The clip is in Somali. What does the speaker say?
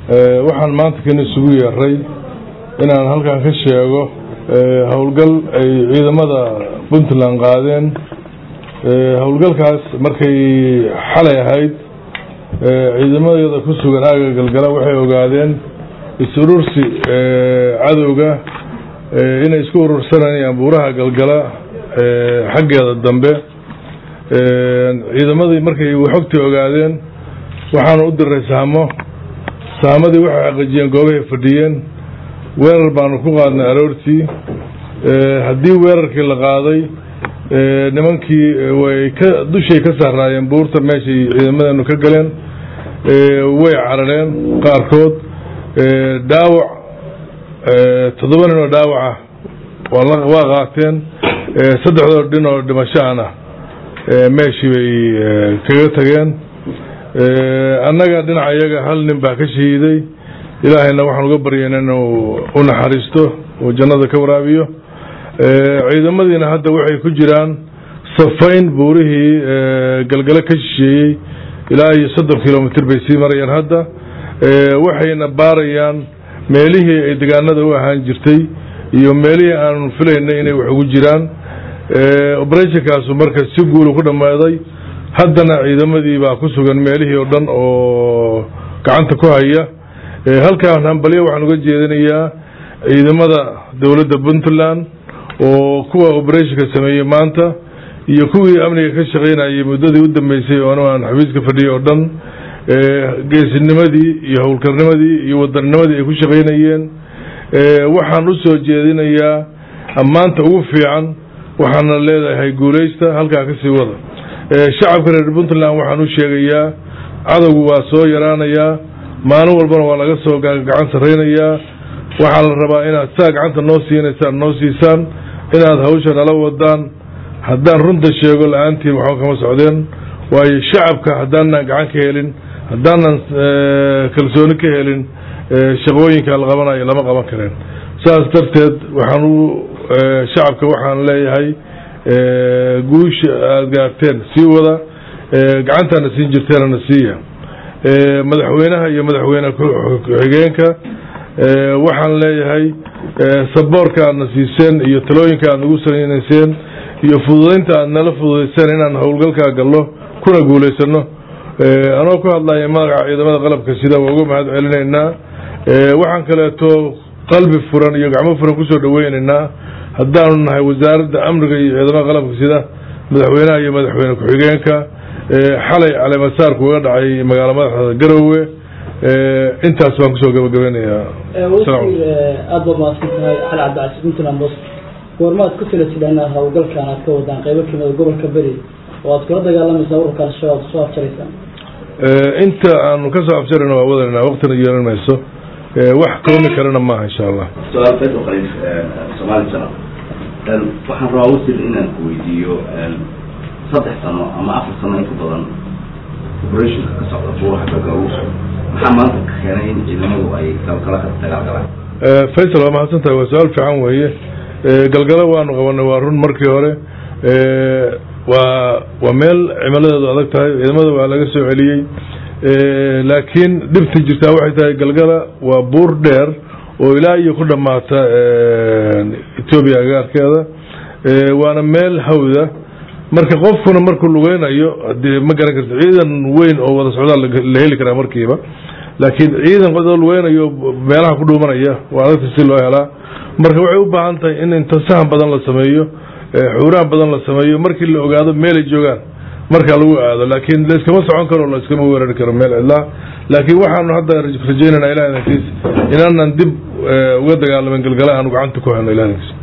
waxaan maanta kan isugu yeeray inaan halkan ka sheego howlgal ay ciidamada puntland qaadeen howlgalkaas markay xalay ahayd ciidamadeeda ku sugan aaga galgala waxay ogaadeen is-urursi cadowga inay isku urursanayaan buuraha galgala xaggeeda dambe ciidamadii markay xogtii ogaadeen waxaana u diray saamo saamadii waxay xaqiijiyeen goobahay fadhiyeen weerar baanu ku qaadnay aroortii haddii weerarkii la qaaday nimankii way ka dushay ka saaraayeen buurta meeshay ciidamadeenu ka galeen way carareen qaarkood dhaawac toddoba nin oo dhaawaca waa qaateen saddexdoo dhin oo dhimashaana meeshii bay kaga tageen annaga dhinaca iyaga hal nin baa ka shahiiday ilaahayna waxaan uga baryayna inuu u naxariisto uu jannada ka waraabiyo ciidamadiina hadda waxay ku jiraan safayn buurihii galgalo ka shisheeyey ilaa iyo soddon kilomitr bay sii marayaan hadda waxayna baarayaan meelihii ay degaanada u ahaan jirtay iyo meelihii aanu filaynay inay wax ugu jiraan operationkaasu marka si guulu ku dhammaaday haddana ciidamadii baa ku sugan meelihii oo dhan oo gacanta ku haya halkaan hambalyo waxaan uga jeedinayaa ciidamada dowladda puntland oo kuwa operationka sameeyey maanta iyo kuwii amniga ka shaqaynayay muddadii u dambeysay oo aan xafiiska fadhiyay oo dhan geesinimadii iyo howlkarnimadii iyo wadanninimadii ay ku shaqaynayeen waxaan u soo jeedinayaa ammaanta ugu fiican waxaana leedahay guulaysta halkaa kasii wada shacabka reer puntland waxaan u sheegayaa cadowgu waa soo yaraanayaa maalin walbana waa laga soo gacan sarraynayaa waxaa la rabaa inaad saa gacanta noo siinaysaan noo siisaan inaad hawsha nala wadaan haddaan runta sheego la-aantiin waxba kama socdeen waayo shacabka haddaanan gacan ka helin haddaanan kalsooni ka helin shaqooyinka la qabanayo lama qaban kareen saas darteed waxaan u shacabka waxaan leeyahay guusha aada gaarteen sii wada gacantaana siin jirteenana siiya madaxweynaha iyo madaxweyne ku-xigeenka waxaan leeyahay saboorka aadna siiseen iyo talooyinka aad nagu sanayseen iyo fududaynta aad nala fududayseen inaan howlgalkaa gallo kuna guulaysano anoo ku hadlaya magaca ciidamada qalabka sida waa uga mahad celinaynaa waxaan kaleeto qalbi furan iyo gacmo furan kusoo dhaweynaynaa haddaanu nahay wasaaradda amniga iyo ciidamada qalabka sida madaxweynaha iyo madaxweyne ku-xigeenka xalay caleemasaarku uga dhacay magaalo madaxda garowe intaas baan kusoo gabagabeynayaa aada ba mahadsan tahay xali cabdicasiis puntland bos goormaad ku tala tidhaan howlgalkan aad ka wadaan qaybo kamida gobolka beri oo aad kula dagaalamaysaa ururka al-shabaab soo afjaraysaan inta aanu kasoo afjarayna waa wadanayna waqtina yeelan mayso wax koomi karana maaha insha allah su-aal fed qaliif soomaali sano waxaan rabaa wasir inaan ku weydiiyo saddex sano ama afar sano in ka badan operationka ka socda buuraha galgaluus maxaa maanta ka keenay in ciidamadu ay galgala ka dagaalgalaan faysal waa mahadsan tahay waa su-aal fiican weeye galgalo waanu qabanay waa run markii hore waa waa meel cimiladeedu adag tahay ciidamada waa laga soo celiyey laakiin dhibta jirtaa waxay tahay galgala waa buur dheer oo ilaa iyo ku dhamaata etoobiya agaarkeeda waana meel hawda marka qofkuna markuu lugeynayo hadee ma garan karta ciidan weyn oo wada socdaa la heli karaa markiiba laakiin ciidan qodoo lugeynayo meelaha ku dhuumanaya waa adagta si loo helaa marka waxay u baahan tahay in inta sahan badan la sameeyo xuuraan badan la sameeyo markii la ogaado meelay joogaan markaa lagu aado laakiin layskama socon karo layskama weerari karo meel cidlaa laakiin waxaanu hadda rajaynayna ilaah idankiis inaanan dib uga dagaalamin galgala aanu gacanta ku helno ilah idankiis